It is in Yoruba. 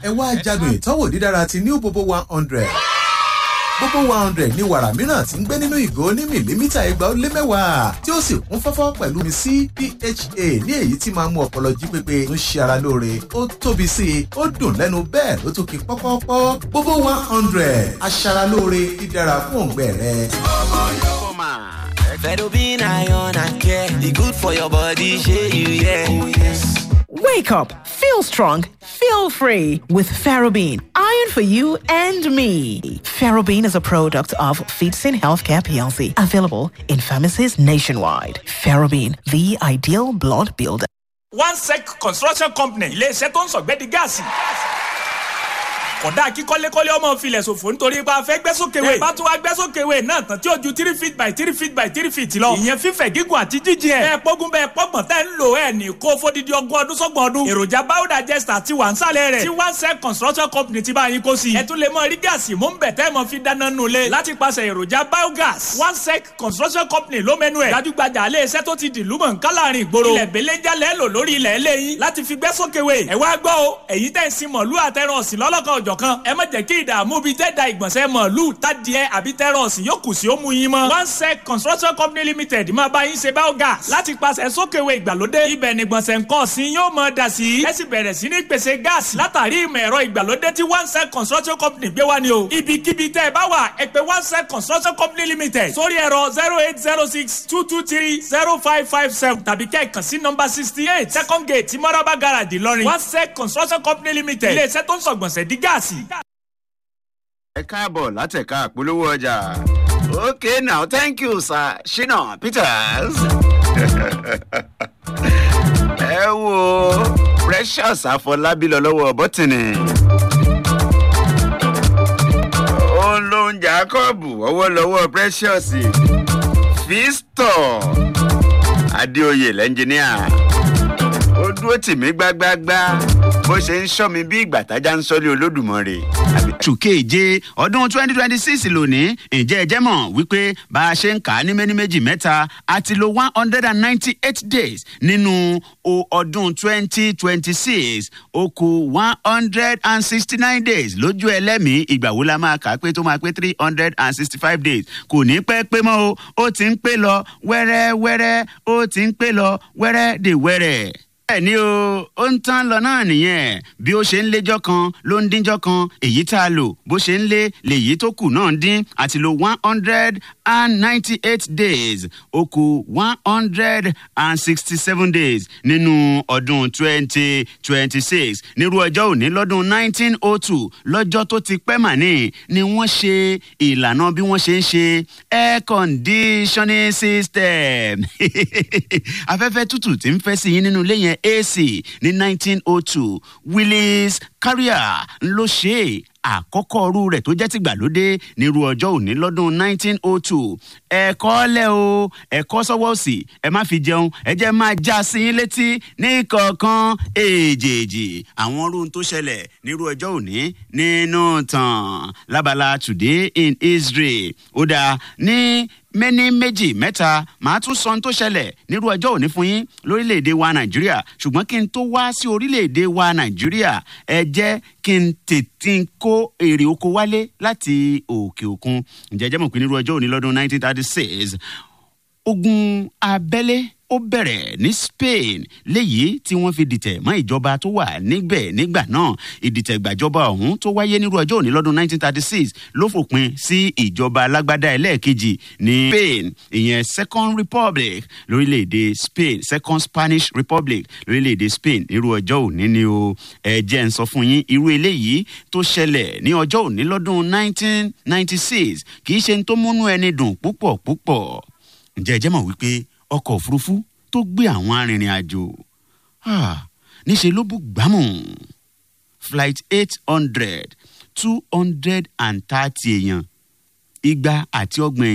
ẹ wá jádùn ìtọ́wò dídára ti new bobo one hundred gbogbo one hundred ní wàrà mìíràn tí ń gbé nínú ìgò ní mìlímítà ẹgbàá ó lé mẹ́wàá tí ó sì kún fọ́fọ́ pẹ̀lú mi sí pha ní èyí tí máa ń mú ọpọlọ jí pépé ń ṣe ara lóore ó tóbi sí i ó dùn lẹ́nu bẹ́ẹ̀ ló tún kí pọ́pọ́pọ́ gbogbo one hundred aṣara lóore dídára fún òǹgbẹ rẹ. Fedobin iron and care, the good for your body, share you, yeah. Oh, yes. Wake up, feel strong, feel free with Ferrobin. Iron for you and me. Ferrobin is a product of Feetsin Healthcare PLC, available in pharmacies nationwide. Ferrobin, the ideal blood builder. one sec construction company iléeṣẹ́ tó ń sọ̀gbẹ́dì gáàsì. kódà kí kọ́lékọ́lé ọmọ filẹ̀ ṣòfò nítorí pé a fẹ́ gbẹ́sókèwé. bá tún wá gbẹ́sókèwé náà tán tí ó ju three feet by three feet by three feet lọ. ìyẹn fífẹ̀ gígùn àti jíjìn ẹ̀. bẹ́ẹ̀ pógun bẹ́ẹ̀ pọ́gbọ̀n tẹ́ ń lò ẹ̀ ní kó fódìdí ọgbọ̀n ọdún sọ́gbọ̀n ọdún. èròjà biodigester ti wà ń sálẹ̀ rẹ̀. tí one sec construction company ti bá yín kó sí. ẹ tún lè mọ rí gáàsì mú ń bẹ̀ tẹ́ mọ fi dáná nulẹ̀. láti pàṣẹ èròjà biogas. one sec construction company ló mẹ́nu ẹ̀. gbajúgbajà ilé iṣẹ́ tó ti dìlú mọ̀ nǹkan láàrin ìgboro. ilẹ̀ belenja lẹ́ lò lórí ilẹ̀ eléyìí láti fi gbẹ́ sókèwé. ẹ wá gbọ́ o èyí tẹ̀ ń sin mọ̀lú àtẹ̀ràn ọ̀sìn lọ́lọ́kan ọ̀jọ̀kan. ẹ má jẹ́ kí ìdààmú bíi tẹ́ da ìgbọ̀nsẹ̀ mọ̀lú tádìẹ àbí tẹ̀ràn ọ̀sìn yóò kù sí ó mú yín mọ́. one sec construction company limited máa bá yín ṣe biogas láti pàṣẹ sókèwé ìgbàlódé. ibẹ̀ ni gbọ̀nsẹ̀ nǹkan ọ̀sìn yóò mọ̀ dà sí. ẹ sì bẹ̀rẹ̀ sí ní pèsè gáàsì látàrí ìmọ̀ ẹ̀rọ ìgbàlódé tí one sec construction company gbé wá ni o. ibikíbi tẹ́ ẹ bá wà ẹ pé one sec construction company limited sórí ẹ̀rọ zero eight zero six two two three zero five five seven tàbí kẹ́ ẹ̀ kàn sí nọmba sixty eight second gate tí mọ́rábà garage ìlọrin one sec construction company limited ilé-iṣẹ́ tó ń sọ̀gbọ̀nsẹ̀ di gáàsì. ẹ káàbọ̀ látẹ̀ka àpolówó ọjà. okay now thank you sir shina peters. ẹ wo precious àfọlábí lọ lọ́wọ́ bọ́tìnì. òun ló ń jacob ọwọ́ lọ́wọ́ precious. fistor adéoyè lẹ́ńjìníà ó dúró tì mí gbágbágbá bó ṣe ń sọ mi bí ìgbà tájà ń sọlé olódùmọ̀rè. oṣù keje ọdún twenty twenty six lónìí ǹjẹ́ ẹ jẹ́ mọ̀ wípé bá a ṣe ń kà á ní méní méjì mẹ́ta a ti lo one hundred and ninety eight days nínú o- ọdún twenty twenty six ó kù one hundred and sixty nine days lójú ẹlẹ́mìí ìgbà wo la máa kà á pé tó máa pé three hundred and sixty five days kò ní pẹ́ pé mọ́ o ó ti ń pé lọ wẹ́rẹ́wẹ́rẹ́ ó ti ń pé lọ wẹ́rẹ́ dè wẹ́rẹ́ bẹ́ẹ̀ ni o ó ń tán lọ náà nìyẹn bí ó ṣe ń léjọ́ kan ló ń díjọ́ kan èyí tá a lò bó ṣe ń lé lèyí tó kù náà ń dín àti lo one hundred and ninety-eight days ó kù one hundred and sixty-seven days nínú ọdún twenty twenty-six nírú ọjọ́ òní lọ́dún nineteen oh two lọ́jọ́ tó ti pẹ́ mà ní ni wọ́n ṣe ìlànà bí wọ́n ṣe ń ṣe air conditioning system afẹ́fẹ́ tútù tí ń fẹ́ sí yín nínú ilé yẹn ac ní nineteen oh two willis carrier ló ṣe é àkọ́kọ́ ọrú rẹ̀ tó jẹ́ tìgbàlódé nírú ọjọ́ òní lọ́dún nineteen oh two ẹ̀kọ́ lẹ̀ o ẹ̀kọ́ sọ́wọ́ òsì ẹ má fi jẹun ẹ jẹ́ máa já sí yín létí ní kọ̀ọ̀kan èjèèjì àwọn ọrùn tó ṣẹlẹ̀ nírú ọjọ́ òní nínú tàn lábala today in israel ó dáa ní mẹ́ni méjì mẹ́ta màá tún sọ ohun tó ṣẹlẹ̀ nírú ọjọ́ òní fún yín lórílẹ̀‐èdè wa nàìjíríà ṣùgbọ́n kí n tó wá sí orílẹ̀‐èdè wa nàìjíríà ẹ jẹ́ kí n tètè kó èrè oko wálé láti òkè òkun ǹjẹ́ jẹ́ mọ̀ pé nírú ọjọ́ òní lọ́dún 1936 ogun abẹ́lé ó bẹ̀rẹ̀ ní spain léyìí tí wọ́n fi dìtẹ̀ mọ́ ìjọba tó wà níbẹ̀ nígbà náà ìdìtẹ̀gbàjọba ọ̀hún tó wáyé nírú ọjọ́ òní lọ́dún 1936 ló fòpin sí ìjọba alágbádá ẹlẹ́ẹ̀kejì ní spain ìyẹn second republic lórílẹ̀‐èdè spain second spanish republic lórílẹ̀‐èdè spain nírú ọjọ́ òní ni o ẹ jẹ́ ń sọ fún yín irú eléyìí tó ṣẹlẹ̀ ní ọjọ́ òní lọ́dún 1996 kì í ṣe ń tó múnú ẹni dùn púpọ̀ púpọ̀ ǹjẹ́ ẹ jẹ́ mọ̀ wípé ọkọ̀ òfurufú tó gbé àwọn arìnrìn àjò níṣẹ́ ló bú gbámù flight eight hundred two hundred and thirty èèyàn igba àti ọgbọ̀n